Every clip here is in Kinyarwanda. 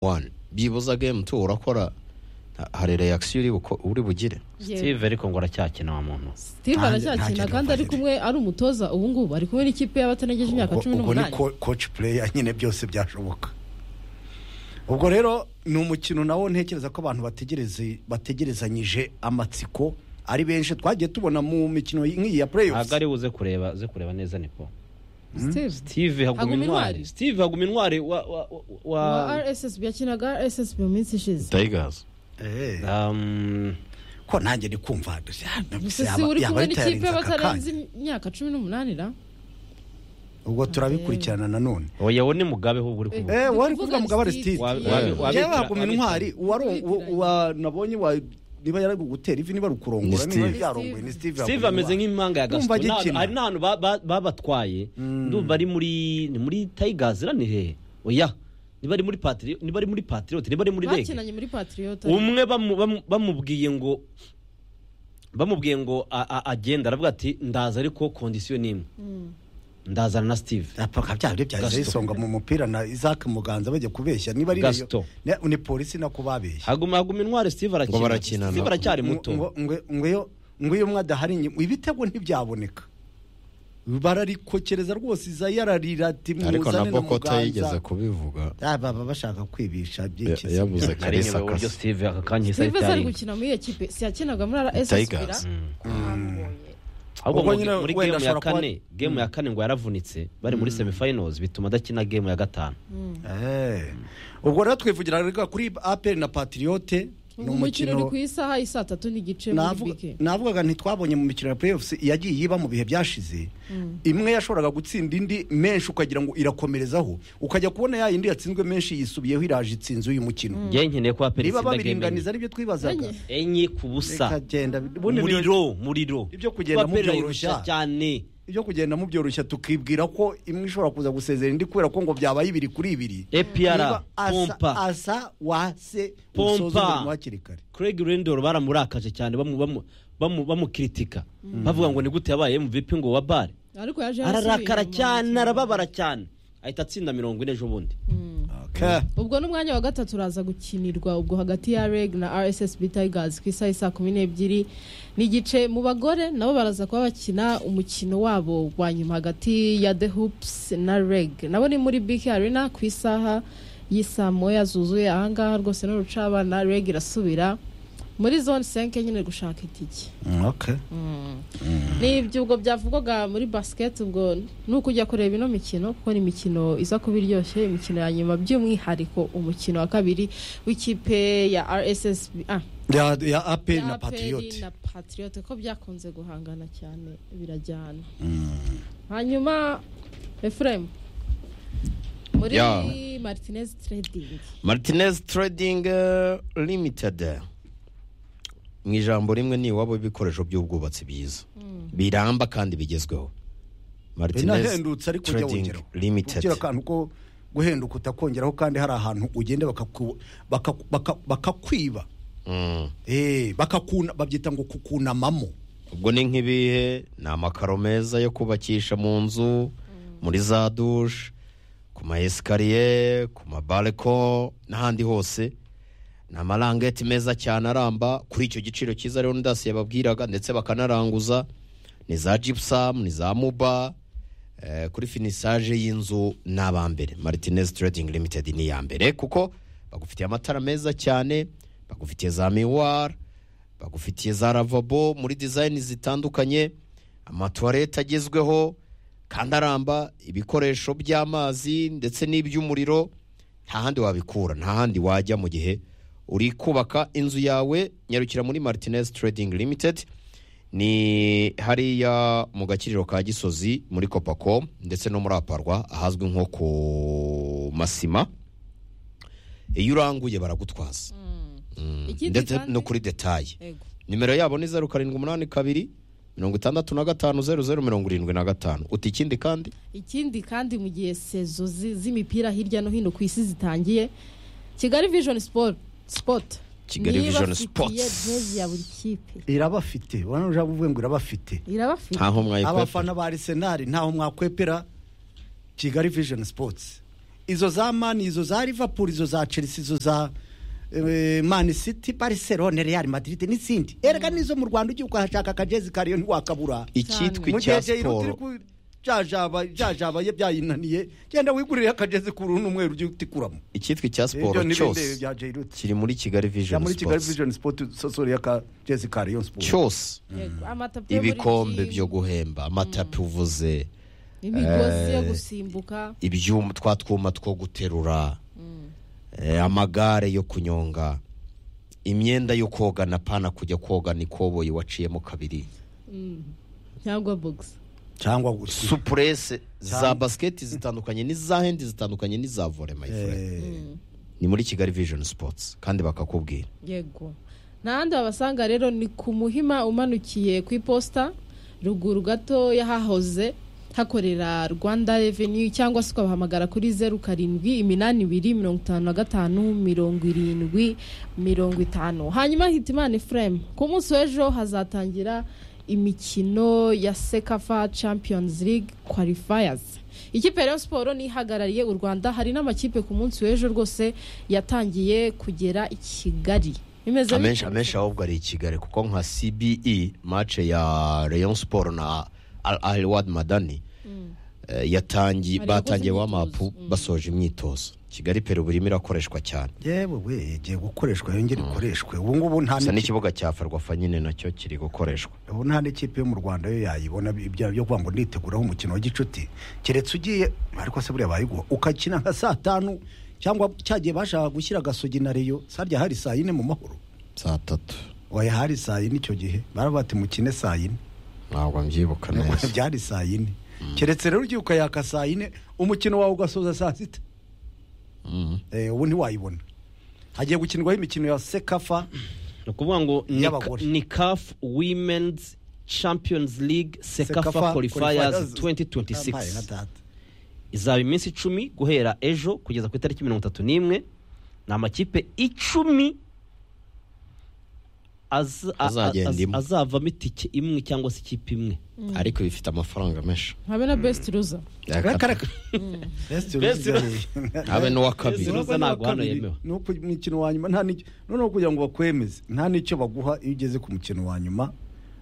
wani byibuza game tu urakora hari reaction uri buko- uri bugire steve ariko ngo aracyakina wa muntu steve Nta- aracyakina ntakiri kandi ari umuvandimwe. kumwe ari umutoza ubu ngubu ari kumwe n'ikipe y'abatanegeje imyaka Ubwo- cumi ubwo ni n'umunani ko- coach player nyine byose byashoboka ubwo rero ni umukino nawo ntekereza ko abantu bategereze bategerezanyije amatsiko ari benshi twagiye tubona mu mikino nk'iyi ya ntabwo playoffs ari buze kureba ze kureba neza niko steve steve haguma Haguma intwari intwari. steve haguma intwari wa wa wa- wa wa rssb yakinaga rssb mu minsi ishize tigers Eh, Um, ko nanjye ndi kumva gusa, ah, gusa si yaba- uri yaba kumwe ahita n'ikipe yarenze aka y'abatarenze kanya. imyaka cumi n'umunani ra ubwo turabikurikirana nanone oya uwo ni mugabe ahubwo uri kuvuga Eh, Ndi kuvuga wari kuvuga ni mugabo ari Steve. Steve Wa- wa- Eh, wa- jewe wa- waguma intwari wari uwa- uwa- uwa- nabonye wa- niba yari kugutera ivi niba ari ukurongora Ni niba Steve. yarongoye ni Steve steve Haguma ameze intwari. nk'impanga ya Ndumva gasito Nta- agikina. hari n'ahantu ba- ba- babatwaye ndumva ari muri ni muri tigers ra ni hehe oya niba ari muri patri niba ari muri patriot niba ari muri rege bakinanye muri patriyota umwe bamu- bamu- bamubwiye ngo bamubwiye ngo a- a- agende aravuga ati ndaza ariko kondisiyo ni imwe ndazana na steve apaka byari byaje Gaston. isonga mu mupira na Isaac Muganza bajya kubeshya niba ari Gaston. ne- ni polisi nako babeshya haguma haguma intwari steve Ngo arakina barakinana. steve aracyari Ngo- muto ngo- ngo iyo- ngo iyo umwe adahari nyi- ibitego ntibyaboneka bararikokereza rwose Isaiah ararira ati ariko na muzane boko Muganza." atayigeze kubivuga Ah, baba bashaka kwibisha Ya- byikiza yabuze nari kalisa nyobewe uburyo akasa steve aka kanya isa steve azari itari gukina muri iyo kipe si yakinaga muri rssb ra tigers ahubwo Ubwo ngo nyine muri wenda game ya ashobora kuba- kane game ya kane ngo yaravunitse bari muri semifinals bituma adakina game ya gatanu Eh. ubwo rero twivugira reka kuri aperi na patriote ni ubu umukino uri ku umukino isaha y'i saa tatu n'igice muri Navuga- bike navugaga ntitwabonye mu mikino ya playoffs yagiye iba mu bihe byashize imwe yashoboraga gutsinda indi menshi ukagira ngo irakomerezaho ukajya kubona ya yindi yatsinzwe menshi yisubiyeho iraje itsinze uyu mukino njye nkeneye ko aperi niba itsinda game babiringaniza enye aribyo twibazaga Enye. enye ku busa bikagenda ubundi biri- muriro muriro Ibyo kugenda Kuba Aperi mubyoroshya. irayirusha cyane ibyo kugenda mubyoroshya tukibwira ko imwe ishobora kuza gusezera indi kubera ko ngo byabaye ibiri kuri ibiri APR, Niba asa- pompa. asa wase Pompa. usoze umurimo hakiri kare Craig Rendor baramurakaje cyane bamu- bamu- bamu- bamukritika bavuga ngo ni gute yabaye MVP ngo wa bare ariko yaje yarasubiye ararakara inyuma. cyane arababara cyane ahita atsinda mirongo ine ejo bundi Okay. ubwo n'umwanya wa gatatu uraza gukinirwa ubwo hagati ya reg na rssb tigers ku isaha y'i saa kumi n'ebyiri n'igice mu bagore nabo baraza kuba bakina umukino wabo wa nyuma hagati ya the hoops na reg nabo ni muri bk arena ku isaha y'i saa moya zuzuye ahangaha rwose n'urucabana reg irasubira muri zone senke nyine gushaka itike Mm, okay. ni ibyugo byavugwaga muri basiketi ubwo ni ukujya kureba ino mikino kuko ni imikino iza kuba iryoshye imikino ya nyuma by'umwihariko umukino wa kabiri w'ikipe ya rssb ah, ya, ya aperi ya na APR patriote na patriote ko byakunze guhangana cyane birajyana hanyuma efuremu muri Ya. martinez trading martinez trading eh, limited mu ijambo rimwe ni iwabo w'ibikoresho by'ubwubatsi byiza biramba kandi bigezweho martinez inahendutse ariko ujya trading wongeraho limited ugira akantu ko guhenduka utakongeraho kandi hari ahantu ugenda bakaku- baka- baka- bakakwiba Mm. Eh, bakakuna babyita ngo kukunamamo ubwo ni nk'ibihe ni amakaro meza yo kubakisha mu nzu muri za dushe ku ma esikariye ku mabareko n'ahandi hose ni amarangeti meza cyane aramba kuri icyo giciro cyiza rero ndasi yababwiraga ndetse bakanaranguza ni za jipusamu ni za muba eh, kuri finisaje y'inzu ni abambere maritinezi tiredingi limitedi ni iya mbere kuko bagufitiye amatara meza cyane bagufitiye za miwara bagufitiye za ravabo muri dizayini zitandukanye amatuwarete agezweho kandi aramba ibikoresho by'amazi ndetse n'iby'umuriro nta handi wabikura nta handi wajya mu gihe uri kubaka inzu yawe nyarukira muri maritinezi tiredingi limitedi ni hariya mu gakiriro ka gisozi muri kopako ndetse no muri aparwa ahazwi nko ku masima iyo uranguye baragutwaza Mm, Ikindi ndetse kandi- no kuri detaye ego nimero yabo ni zeru karindwi umunani kabiri mirongo itandatu na gatanu zeru zeru mirongo irindwi na gatanu uti ikindi kandi ikindi kandi mu gihe sezo zi- z'imipira hirya no hino ku isi zitangiye kigali vision sport sport Kigali niyo Vision ibafitiye Sports. jezi ya buri kipe irabafite ubona uje uvuye ngo irabafite irabafite ntaho mwayikwepera abafana ba arisenali ntaho mwakwepera kigali vision sports izo za mani izo za liverpool izo za chelsea izo za eh, man city barcelone real madrid n'izindi erega n'izo mu rwanda ugiye ukahashaka akajezi kariyo ntiwakabura icyitwa mu icya gihe jayiro turi siporo ku jajaba jajaba ye byayinaniye genda wigurire akagezi k'uruhu n'umweru ujye utikuramo icyitwa icya Ibyo siporo ni ibindi cyose bya jayiro kiri muri kigali ya vision muri kigali sports vision sport sosori y'akagezi kariyo sport cyose Yego, amatapi yo muri ibikombe gym, byo guhemba amatapi uvuze imigozi yo eh, gusimbuka ibyuma twa twuma two guterura eh, amagare yo kunyonga imyenda yo koga na pana kujya koga ni koboyi waciyemo kabiri cyangwa bogisi cyangwa gusa supurese za basiketi zitandukanye n'iza hendi zitandukanye n'iza vore mayifure ni muri kigali vision sports kandi bakakubwira yego n'ahandi babasanga rero ni ku muhima umanukiye ku iposita ruguru gato y'ahahoze hakorera rwanda reveni cyangwa se ukabahamagara kuri zeru karindwi iminani ibiri mirongo itanu na gatanu mirongo irindwi mirongo itanu hanyuma hitimana efuremu ku munsi w'ejo hazatangira imikino ya sekafa champions league qualifiers ikipe ya Rayon siporo nihagarariye u rwanda hari n'amakipe ku munsi w'ejo rwose yatangiye kugera i kigali bimeze amenshi bityo- amenshi ahubwo ari i kigali kuko nka cbe mace ya rayon sport na al aliwad madani eh, yatangi Bari gukoze batangiye imyitozo, wamapu basoje imyitozo kigali peru burimo irakoreshwa cyane yewe we igiye gukoreshwa yongere ikoreshwe ubu ngubu nta gusa n'ikipe- n'ikibuga cya farwafa nyine nacyo kiri gukoreshwa ubu nta n'ikipe yo mu rwanda yo yayibona ibya byo kuvuga ngo niteguraho umukino wa gicuti keretse ugiye ariko se buriya bayiguha ukakina nka saa tanu cyangwa cyagiye bashaka gushyira agasogi na reyo sarya hari saa yine mu mahoro saa tatu waya hari saa yine icyo gihe baravuga ati mukine saa yine ntabwo mbyibuka neza byari saa yine keretse rero ugiye ukayaka saa yine umukino wawe ugasoza saa sita Mm. Eh, ubu ntiwayibona hagiye gukinirwaho imikino ya sekafa ni ukuvuga ngo ni ka- Y'abagore. ni kafu wimenizi champions league sekafa qualifiers 2026 izaba iminsi icumi guhera ejo kugeza ku itariki mirongo itatu n'imwe ni amakipe icumi az- a- a- Azagenda az- imwe. azavamo itike imwe cyangwa se ikipe imwe ariko bifite amafaranga menshi habe na besiti ruza Best habe n'uwa Best kabiri Ruza ntabwo hano yemewe. nuko umukino wa nyuma nta n'icyo noneho kugira ngo bakwemeze nta n'icyo baguha iyo ugeze ku mukino wa nyuma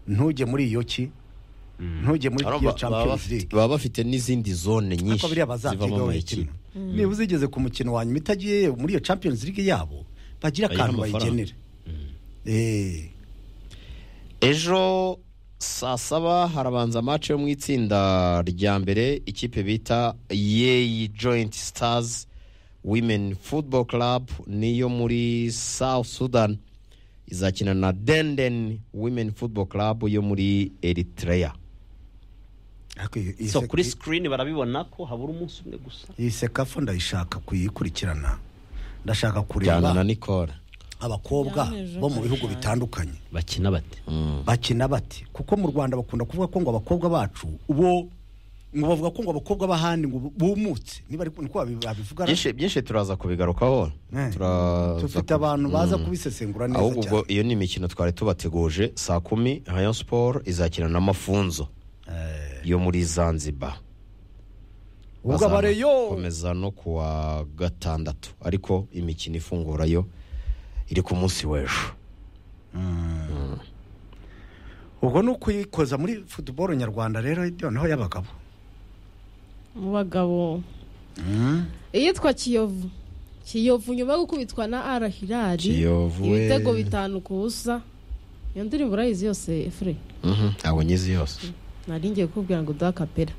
ntujye muri iyo ki ntujye muri Arumva iyo baba champions bafite- league baba bafite n'izindi zone nyinshi ariko biriya zivamo bazabyigaho amakipe bayikina niba uzigeze ku mukino wa nyuma itagiye muri iyo champions league yabo bagira Bayiha akantu amafaranga. bayigenera Eh, ejo saa saba harabanza match yo mu itsinda rya mbere ikipe bita yeyi joint stars women football club niyo muri south sudan izakina na denden women football club yo muri eritrea ariko iyi- iyi so sek- kuri sikirini barabibona ko habura umunsi umwe gusa iyi sekafa ndayishaka kuyikurikirana ndashaka jyana na kureba nicole abakobwa Yanejo bo mu bihugu cyane. bitandukanye bakina bate bakina bate kuko mu rwanda bakunda kuvuga ko ngo abakobwa bacu bo ngo bavuga ko ngo abakobwa b'ahandi ngo bumutse niba ari niko babi- babivuga ra- byinshi byinshi turaza kubigarukaho Eh, Turaza dufite kubi- abantu baza Mm. kubisesengura neza ahubwo ubwo cyane iyo ni imikino twari tubateguje saa kumi rayon sport izakina na mafunzo Eh, yo muri zanzibar ubwo abareyo komeza no ku wa gatandatu ariko imikino ifungura yo iri ku munsi w'ejo ubwo ni ukuyikoza muri futuboro nyarwanda rero noneho y'abagabo mu bagabo iyitwa kiyovu kiyovu nyuma yo gukubitwa na ara hirari Kiyovu we. ibitego bitanu ku busa iyo ndirimbo urayizi yose efure Mhm, ntabwo nyizi yose nari ngiye kukubwira ngo duhe akapera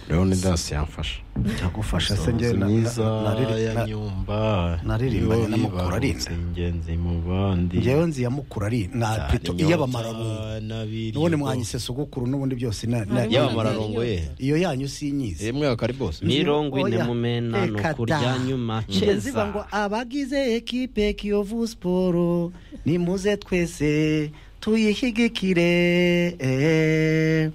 rero ni dasi yamfasha cyagufasha se njye na- myiza na- nariri- ya na- nyumba naririmbanye yo n'amakuru ibarutse arinda. ingenzi mu bandi njyewe nziyamukura ari na pito iy'abamararungu n'ubundi mwanyise mwanyisesogokuru n'ubundi byose na- na- Harimo y'abamararungu ye iyo yanyu sinyizi rimwe akari bose mirongwi Oya, nemumena reka nuku da. rya nyuma ziba ngo ceza abagize ekipe kiyovu siporo nimuze twese tuyishyigikire eh.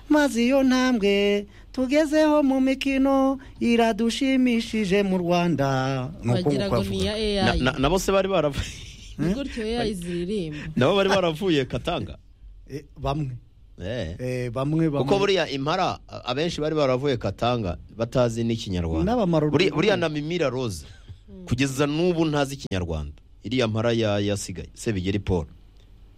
maze iyo ntambwe tugezeho mu mikino iradushimishije mu rwanda Nuko wagira ngo nguko avuga. ni iya Na- eyayi na- na bose bari baravuye ni gutyo eyayi ziririmba nabo bari baravuye katanga Eh, bamwe Eh. Eh, bamwe bamwe kuko buriya impara a- abenshi bari baravuye katanga batazi n'ikinyarwanda N'abamaro- Buri- buriya na mimira rose kugeza n'ubu ntazi ikinyarwanda iriya mpara ya- yasigaye sebigeri paul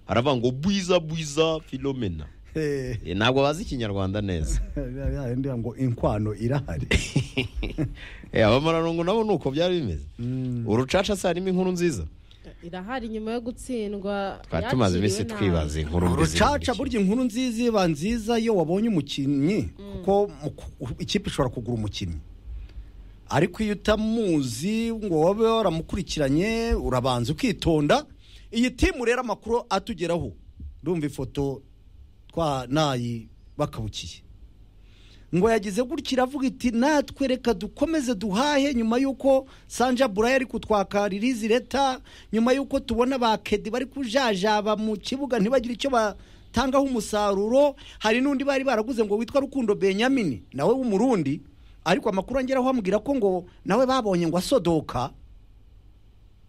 aravuga ngo bwiza bwiza filomena Eh, Eh, ntabwo bazi ikinyarwanda neza ya yindi ngo inkwano irahari Eh, abamaranungu nabo ni uko byari bimeze Mm. urucaca se harimo inkuru nziza irahari nyuma yo gutsindwa twari tumaze iminsi yakiriwe twibaza nabi. inkuru mbi ziri muri urucaca Kigali. burya inkuru nziza iba nziza iyo wabonye umukinnyi kuko mu ku- ikipe ishobora kugura umukinnyi ariko iyo utamuzi ngo wabe waramukurikiranye urabanza ukitonda iyi timu rero amakuru atugeraho ndumva ifoto twa nayi bakabukiye ngo yagize gutya iravuga iti natwe reka dukomeze duhahe nyuma y'uko sanja burayi ari kutwaka ririzi leta nyuma y'uko tubona ba kedi bari kujajaba mu kibuga ntibagire icyo batangaho umusaruro hari n'undi bari baraguze ngo witwa rukundo benyamini nawe w'umurundi ariko amakuru angeraho amubwira ko ngo nawe babonye ngo asodoka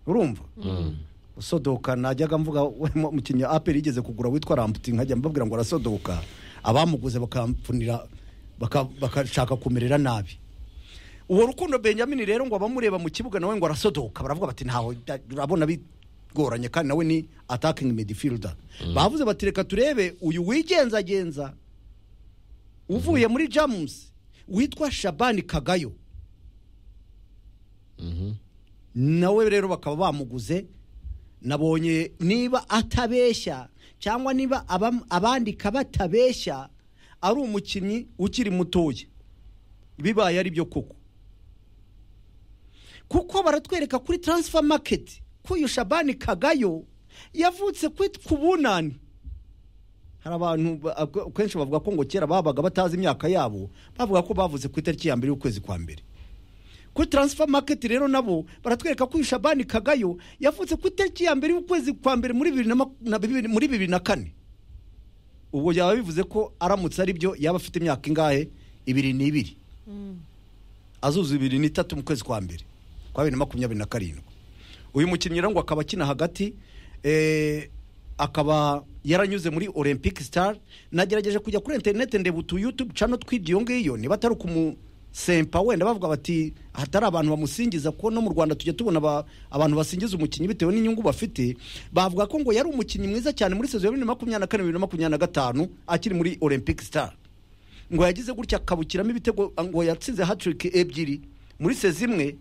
urumva usodoka najyaga mvuga we mu- umukinnyi aperi yigeze kugura witwa ramputi nkajya mbabwira ngo arasodoka abamuguze bakamfunira baka- bagashaka kumerera nabi uwo rukundo benyamini rero ngo abamureba mu kibuga nawe ngo arasodoka baravuga bati ntaho bya- urabona bigoranye kandi nawe ni atakingi midfielder bavuze bati reka turebe uyu wigenzagenza uvuye muri jamusi witwa shabani kagayo Mhm. nawe rero bakaba bamuguze nabonye niba atabeshya cyangwa niba abam- abandika batabeshya ari umukinnyi ukiri mutoya bibaye ari byo koko kuko baratwereka kuri taransifa maketi ko uyu shabani kagayo yavutse kwit- ku bunani hari abantu ba- ab- kenshi bavuga ko ngo kera babaga batazi imyaka yabo bavuga ko bavuze ku itariki ya mbere y'ukwezi kwa mbere kuri taransifa maketi rero nabo baratwereka ko uyu shabani kagayo yavutse ku itariki ya mbere y'ukwezi kwa mbere muri bibiri na maku- na bibiri- muri bibiri na kane ubwo byaba bivuze ko aramutse ari byo yaba afite imyaka ingahe ibiri n'ibiri azuza ibiri n'itatu mu kwezi kwa mbere kwa bibiri na makumyabiri na karindwi uyu mukinnyi rero ngo akaba akina hagati eh, akaba yaranyuze muri olympic star nagerageje kujya kuri interineti ndeba utu yutube cano tw'iby'iyo ngiyo niba atari ukumusempa wenda bavuga bati hatari abantu bamusingiza kuko no mu rwanda tujya tubona aba- abantu basingiza umukinnyi bitewe n'inyungu bafite bavuga ko ngo yari umukinnyi mwiza cyane muri sezo ya bibiri na makumyabiri na kane bibiri na makumyabiri na gatanu akiri muri olympic star ngo yagize gutya akabukiramo ibitego ngo yatsinze hatiriki ebyiri muri sezi imwe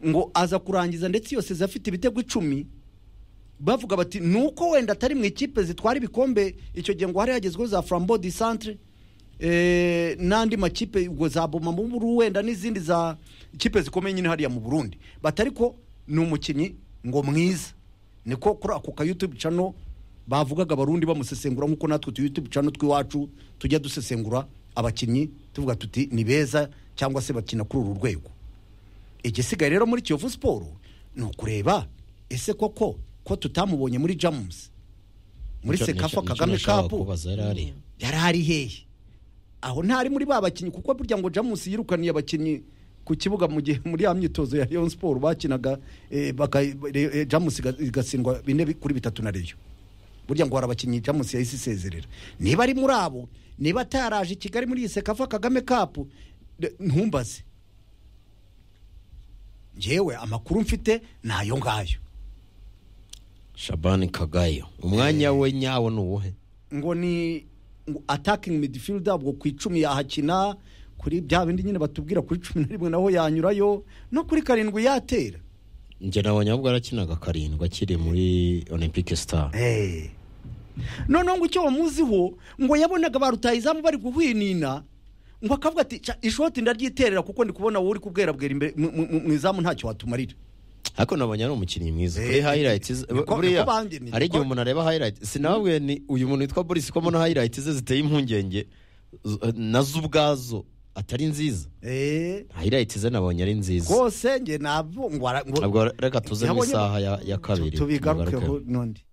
ngo aza kurangiza ndetse iyo sezi afite ibitego icumi bavuga bati ni uko wenda atari mu ikipe zitwara ibikombe icyo gihe ngo hari hagezweho za frambo di centre eh, n'andi makipe ubwo za boma mu buru wenda n'izindi za ikipe zikomeye nyine hariya mu burundi bati ariko ni umukinnyi ngo mwiza niko kuri ako ka youtube channel bavugaga abarundi bamusesengura nk'uko natwe tu youtube channel tw'iwacu tujya dusesengura abakinnyi tuvuga tuti ni beza cyangwa se bakina kuri uru rwego igisigaye rero muri kiyovu siporo ni ukureba ese koko ko tutamubonye muri jamusi muri Nicyo- sekafa nicyo- nicyo kagame nashakaga kapu kubaza yari ari. yari ari hehe aho ntari muri ba bakinnyi kuko burya ngo jamusi yirukaniye abakinnyi ku kibuga mu gihe muri ya myitozo ya leon siporo bakinaga eh, baka- eh, eh, jamusi iga- igatsindwa bine bi- kuri bitatu na reyo burya ngo hari abakinnyi jamusi yahise isezerera niba ari muri abo niba ataraje i kigali muri iyi sekafa kagame kapu de- ntumbaze ngewe amakuru mfite ni ayo ngayo shabani kagayo umwanya we nyawo ni uwuhe ngo ni ngo attacking midfielder ubwo ku icumi yahakina kuri bya bindi nyine batubwira kuri cumi na rimwe naho yanyurayo no kuri karindwi yatera njye nabonye ahubwo arakinaga karindwi akiri muri olympic star noneho ngo icyo bamuziho ngo yabonaga ba rutayizamu bari guhwinina ngo akavuga ati "Ca, ishoti ndaryiterera kuko ndi kubona wowe uri kubwerabwera imbere mu- mu- mu mu izamu ntacyo watumarira ariko nabonye ari umukinnyi mwiza Eh, kuri highlights ze- niko- buriya niko bangeneye, hari igihe niko- umuntu areba highlights sinababwiye ni uyu muntu witwa Boris ko mbona highlights ze ziteye impungenge z- nazo ubwazo atari nziza highlights ze nabonye ari nziza rwose nge nabwo ngo ara- ngo- ntabwo reka tuze mu Nabonye- isaha ya, ya kabiri tubigarukeho tubigarukeho. n'undi